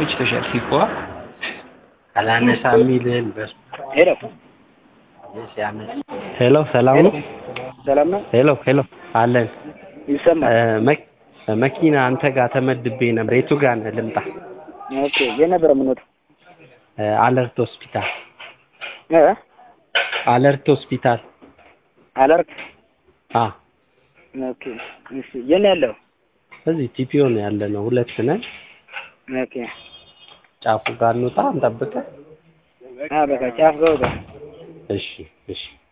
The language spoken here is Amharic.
ፊች ተሸርፊቆ አላነሳ የሚልህን በሱ ሄሎ ሲያመስ ሄሎ ሰላም ነው ሰላም ነው ሄሎ ሄሎ አለን ይሰማል እ፣ መክ- መኪና አንተ ጋር ተመድቤ ነበር የቱ ጋር ነህ ልምጣ ኦኬ የት ነበረ የምንወጣው እ፣ አለርት ሆስፒታል እ አለርት ሆስፒታል አለርት አ ኦኬ እሺ የት ነው ያለው እዚህ ቲፒኦ ነው ያለ ነው ሁለት ነን ኦኬ ጫፉ ጋር እንውጣ እንጠብቅህ አ በቃ ጫፍ ገው ጋር እሺ እሺ